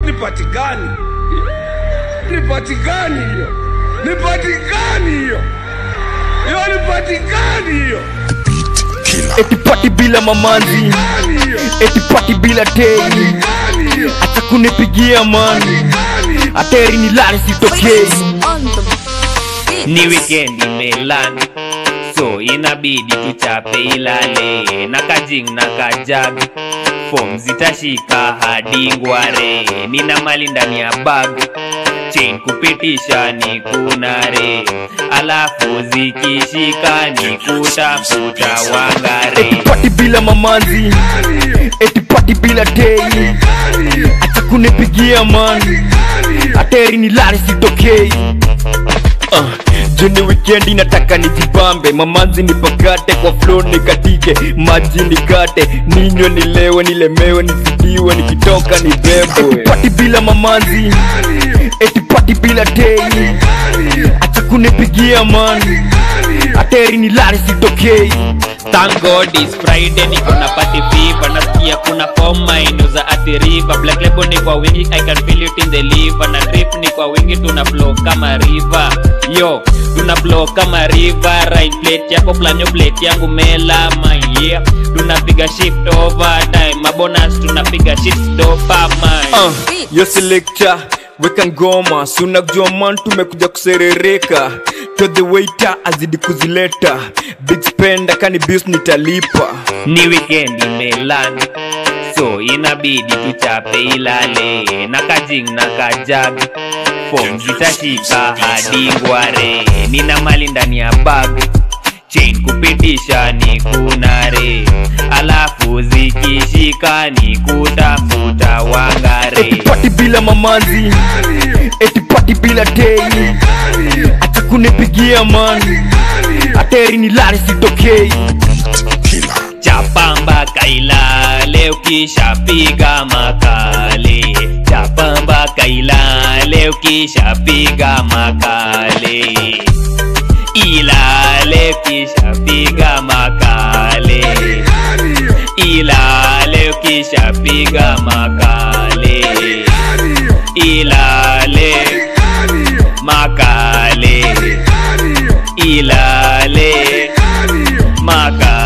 nipatikani nipatikani hiyo nipatikani hiyo hiyo nipatikani hiyo eti pati bila mamanzi Patikani hiyo eti pati bila tei Patikani hiyo acha kunipigia mani Patikani hiyo ateri ni lari sitokei on the beat. ni weekend imeland so inabidi tuchape ilale na kajing na kajag fom zitashika hadi ngware nina mali ndani ya bag chain kupitisha ni kunare alafu zikishika ni kutafuta wangare eti pati bila mamanzi Patikani hiyo eti pati bila tei Patikani hiyo acha kunipigia mani Patikani hiyo ateri ni lari sitokei Uh, juni wikendi nataka nijibambe mamanzi nipakate kwa flo nikatike maji nikate ninywe nilewe nilemewe nizidiwe nikitoka nibebwe pati bila mamanzi Patikani hiyo eti pati bila tei Patikani hiyo acha kunipigia mani Patikani hiyo ateri ni lari sitokei Thank God it's Friday niko na party fever nasikia kuna forma inuza ati river black label ni kwa wingi I can feel it in the liver na drip ni kwa wingi tuna flow kama river yo tuna flow kama river right plate yako planyo plate yangu mela my yeah tunapiga shift over time mabonus tunapiga shift stopper my uh, yo selector weka ngoma sunajua man tumekuja kuserereka to the waiter azidi kuzileta big spender kani bis nitalipa ni weekend imeland so inabidi tuchape ilale na kajing na kajag fom zitashika hadi ngware nina mali ndani ya bag chain kupitisha ni kunare alafu zikishika ni kutafuta wangare eti pati bila mamanzi Patikani hiyo eti pati bila tei Patikani hiyo acha kunipigia mani Patikani hiyo ateri ni lari sitokei chapamba kailale ukishapiga makale chapamba kailale ukishapiga makale ilale ukishapiga makale Patikani hiyo ilale ukishapiga makale Patikani hiyo ilale Patikani hiyo makale Patikani hiyo ilale Patikani hiyo makale